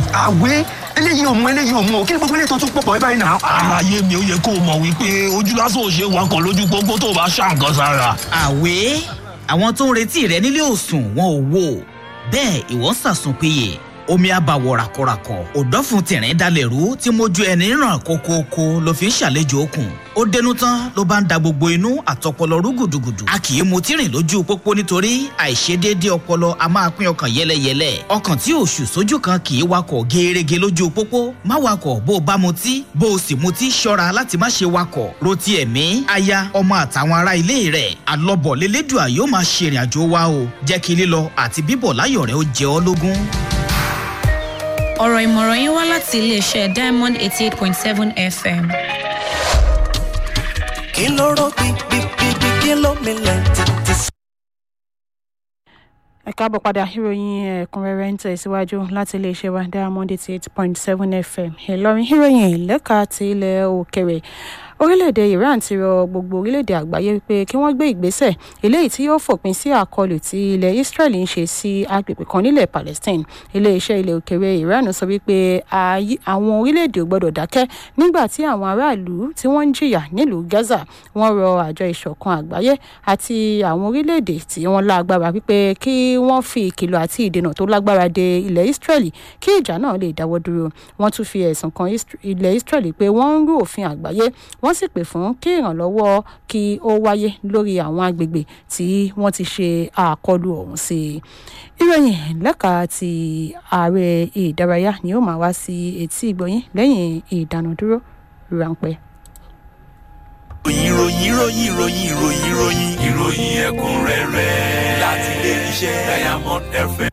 àwẹ̀ eléyìí ò mú eléyìí ò mú o kí ni gbogbo eléyìí tó tún pọ̀ pọ̀ ẹ báyìí náà. àlàyé mi ó yẹ kó o mọ̀ wípé ojú lásán ò ṣe é wakọ̀ lójú pópó tó o bá ṣá nǹkan sára. àwẹ̀ àwọn tó ń retí rẹ nílé òsùn wọn ò wò bẹ́ẹ̀ ìwọ ń sàsùn péye omi àbàwọ̀ ràkọ̀ràkọ̀ òdọ́fun tìrín dalẹ̀ rú tí mojú ẹni ràn kókókó ló fi ń ṣàlejò okùn ó dénú tán ló bá ń da gbogbo inú àtọpọlọ rú gùdùgùdù a kì í mutí rìn lójú pópó nítorí àìṣedéédé ọpọlọ a máa pín ọkàn yẹlẹyẹlẹ ọkàn tí òṣù sójú kan kì í wakọ̀ gẹ́ẹ́rẹ́gẹ́ lójú pópó má wakọ̀ bó o bá mutí bó o sì mutí ṣọ́ra láti má ṣe wakọ̀ rotí ẹ̀mí aya ọmọ àtàwọn ará ilé rẹ̀ alọ́bọ̀ lélẹ́dùà yóò máa ṣe ìrìn àjò wa o jẹ́ kí lílọ àti bíbọ̀ láyọ̀ rẹ̀ ó jẹ ọ́ lógún. ọ̀rọ̀ ìmọ̀ràn yín wá láti iléeṣẹ́ diamond eighty eight point seven fm. kí ló rọ gbígbígbí kí ló milẹ̀ títí sí. ẹ káàbọ̀ padà ìròyìn ẹ̀kúnrẹ́rẹ́ ń tẹ̀síwájú láti iléeṣẹ́ wa diamond eighty eight point seven fm ìlọrin ìròyìn lẹ́ka ti ilẹ̀ òkèrè orílẹ̀-èdè iran ti rọ gbogbo orílẹ̀-èdè àgbáyé wípé kí wọ́n gbé ìgbésẹ̀ eléyìí tí yóò fòpin sí àkọlù tí ilẹ̀ israel ń ṣe sí agbègbè kan nílẹ̀ palestine iléeṣẹ́ ilẹ̀ òkèrè iran sọ wípé àwọn orílẹ̀-èdè ò gbọ́dọ̀ dákẹ́ nígbà tí àwọn aráàlú tí wọ́n ń jìyà nílùú gaza wọ́n rọ àjọ ìṣọ̀kan àgbáyé àti àwọn orílẹ̀-èdè tí wọ́n lágbára wípé kí wọ́n fi ìkìlọ̀ àti ìdènà tó lágbára de ilẹ̀ israel kí ìjà náà lè dáwọ́ dúró wọ́n tún fi ẹ̀sùn kan ilẹ̀ israel pé wọ́n ń rú òfin àgbáyé wọ́n sì pè fún kí ìrànlọ́wọ́ kí ó wáyé lórí àwọn agbègbè tí wọ́n ti ṣe àkọlù ọ̀hún sí i. ìròyìn lẹ́ka ti ààrẹ ìdárayá ni ó máa wá sí etí ìgbọ̀nyín lẹ́yìn ìdánudúró ráńpẹ́. ìròyìn ìròyìn ìròyìn ìròyìn ìròyìn ìròyìn ẹ̀kúnrẹ́rẹ́ láti ilé iṣẹ́ diamond fm.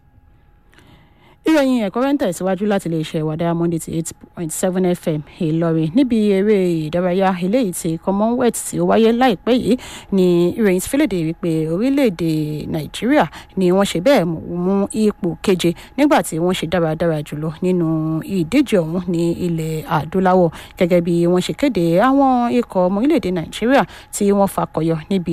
ìròyìn ẹ̀kọ́ rẹ̀ ń tẹ̀síwájú láti lè ṣe ìwádà monday ti eight point seven fm ìlọrin níbi eré ìdárayá eléyìí ti commonwealth tí ó wáyé láìpẹ́ yìí ni ìròyìn ti fílẹ̀dẹ̀ wípé orílẹ̀-èdè nàìjíríà ni wọ́n ṣe bẹ́ẹ̀ mú ipò keje nígbà tí wọ́n ṣe dáradára jùlọ nínú ìdíje ọ̀hún ní ilẹ̀ adúláwọ̀ gẹ́gẹ́ bí wọ́n ṣe kéde àwọn ikọ̀ ọmọ orílẹ̀-èdè nàìjíríà tí wọ́n fakọyọ níbi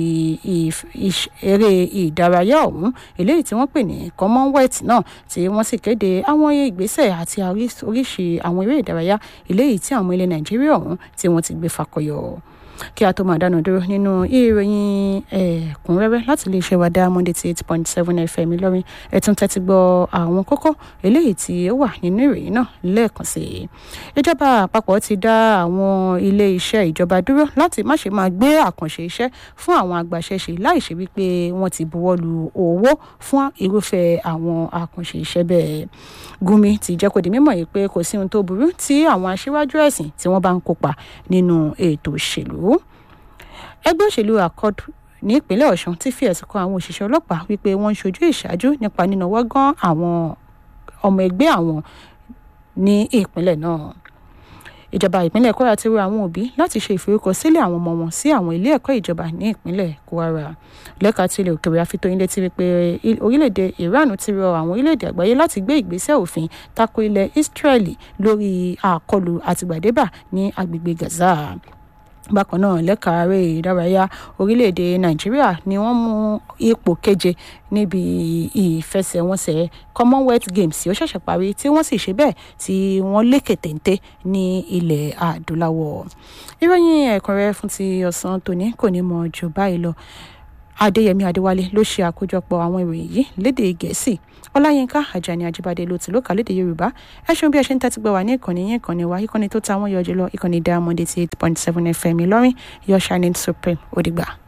eré ìdárayá ọ̀hún eléyìí tí wọ́n pè ní commonwealth náà tí wọ́n sì kéde kéde àwọn ìgbésẹ̀ àti oríṣi àwọn eré ìdárayá eléyìí tí àwọn ilẹ̀ nàìjíríà ọ̀hún tí wọ́n ti gbé fakọyọ kí a tó máa dánu dúró nínú ìròyìn ẹ̀kúnrẹ́rẹ́ láti lè ṣe wàdà monday ti eight point seven fm ìlọrin ẹ̀tún tẹ́tí gbọ́ àwọn kókó eléyìí tí ó wà nínú ìròyìn náà lẹ́ẹ̀kan sí i. ìjọba àpapọ̀ ti dá àwọn ilé iṣẹ́ ìjọba dúró láti má ṣe máa gbé àkànṣe iṣẹ́ fún àwọn agbaṣẹ́ṣe láì ṣe wípé wọ́n ti buwọ́ lu owó fún irúfẹ́ àwọn àkànṣe iṣẹ́ bẹ́ẹ̀. gumi ti jẹ́ kó di mímọ̀ yìí pé kò sí ohun tó burú tí àwọn aṣíwájú ẹ̀sìn tí wọ́n bá ń kópa nínú ètò òṣèlú ẹgbẹ́ òṣèlú accord ní ìpínlẹ̀ ọ̀sùn ti fi ẹ̀sùn kan àwọn òṣìṣẹ́ ọlọ́pàá wípé wọ́n ń ṣojú ìṣáájú nípa nínáwó gan àwọn ọmọ ẹgbẹ́ àwọn ní ìpínlẹ̀ náà ìjọba ìpínlẹ̀ kwara ti rọ àwọn òbí láti ṣe ìforúkọsílẹ̀ àwọn ọmọ wọn sí àwọn ilé ẹ̀kọ́ ìjọba ní ìpínlẹ̀ kwara lẹ́ka tí ilẹ̀ òkèèrè àfitóyin létí wípé orílẹ̀-èdè iran ti rọ àwọn orílẹ̀-èdè àgbáyé láti gbé ìgbésẹ̀ òfin tako ilẹ̀ israeli lórí àkọlù àtìgbàdébà ní agbègbè gaza bákan náà lẹ́ka eré ìdárayá orílẹ̀-èdè nàìjíríà ni wọ́n mú ipò keje níbi ìfẹsẹ̀wọnsẹ̀ commonwealth games tí ó ṣẹ̀ṣẹ̀ parí tí wọ́n sì ṣe bẹ́ẹ̀ tí wọ́n lékè téńté ní ilẹ̀ adúláwọ̀ ìròyìn ẹ̀kúnrẹ́rẹ́ fún ti ọ̀sán tòní kò ní mọ jù báyìí lọ adéyẹmí adéwálé ló ṣe àkójọpọ̀ àwọn ìròyìn yìí lédè gẹ̀ẹ́sì ọláyínká àjàní àjíbádé ló ti lókà lédè yorùbá ẹ ṣeun bí ẹ ṣe ń tẹ́tí gbọ́ wá ní ìkànnì yín ìkànnì wa ìkànnì tó ta wọ́n yọ jùlọ ìkànnì diamond eighty eight point seven fm ìlọrin your shining supreme ó dìgbà.